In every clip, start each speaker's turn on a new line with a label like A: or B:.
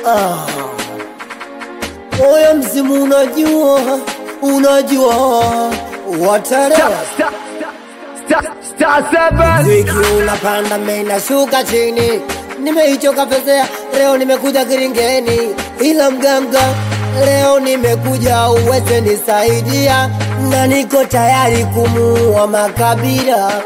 A: Ah. Moyo mzimu unajua, unajua watalewa Mziki unapanda mimi nashuka chini, nimeichoka pezea, leo nimekuja kiringeni, ila mganga leo nimekuja uweze nisaidia, na niko tayari kumuua makabila,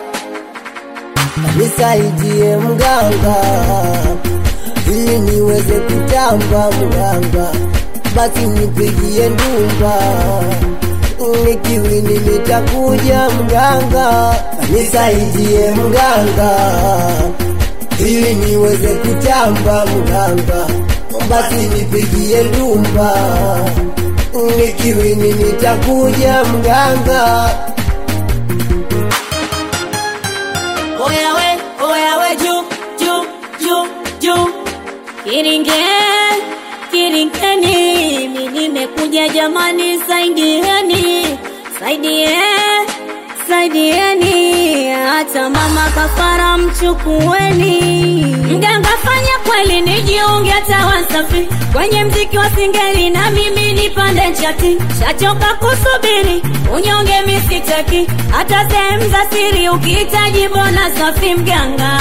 A: nisaidie mganga ili niweze kutamba mganga, basi nipigie ndumba nikiwini nitakuja mganga, nisaidie mganga, ili niweze kutamba mganga, basi nipigie ndumba, nikiwini nitakuja mganga.
B: Oya we, oya we, juu, juu, juu, juu. Kiringe, kiringeni, mi nimekuja jamani, saidieni, saidie, saidieni, hata mama kafara mchukueni. Mganga fanya kweli, nijiunge hata Wasafi kwenye mziki wa singeli, na mimi nipande chati, shachoka kusubiri unyonge misitaki, hata sehemu za siri ukihitaji bona safi mganga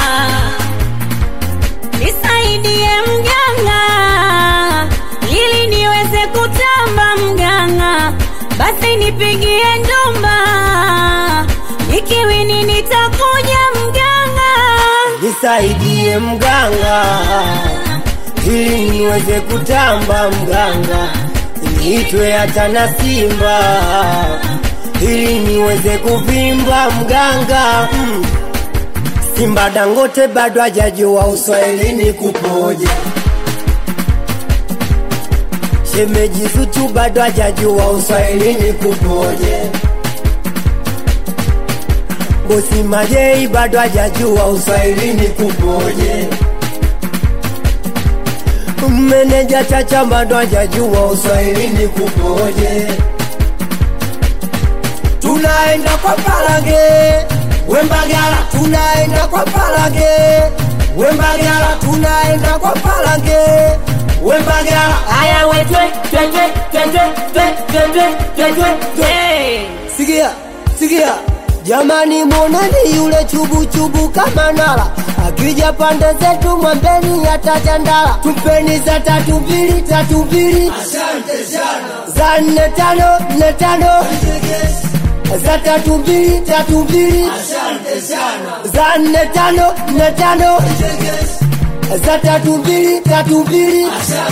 B: nisaidie mganga, ili niweze kutamba mganga, basi nipigie ndumba, nikiwini nitakuja mganga.
A: nisaidie mganga, ili niweze kutamba mganga, niitwe hata na Simba, ili niweze kuvimba mganga mm. Simba Dangote bado hajajua uswahilini kupoje, shemeji Zuchu bado hajajua uswahilini kupoje, bosi Majei bado hajajua uswahilini kupoje, meneja Chacha bado hajajua uswahilini kupoje. Tunaenda kwa Palange Wembagala, tunaenda kwa Palange Wembagala, tunaenda kwa Palange Wembagala.
B: Aya we twe twe twe twe twe twe twe twe twe twe.
A: Sikia, sikia jamani, mwoneni yule chubu chubu kama nala akija pande zetu mwambeni atajandala, tumpeni za tatu mbili tatu mbili za nne tano nne tano za tatu mbili tatu mbili za nne tano nne tano za tatu mbili tatu mbili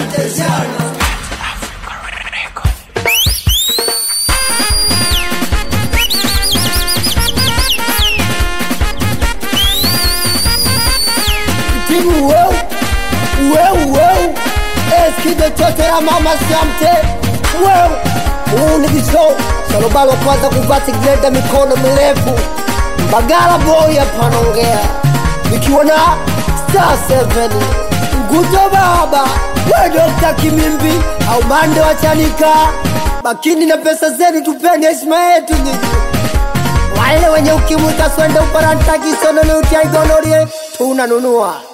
A: timu weu weu weu eskide chote ya mama siamte weu huu ni kisho salobalo kwanza kuvati greda mikono mirefu bagala boy apanongea ikiwa na star 7 nguto baba we dokta kimimbi au mande wachanika bakini na pesa zenu tupeni heshima yetu nyinyi wale wenye ukimwi kaswende uparantakisononeutiaigonorie tunanunua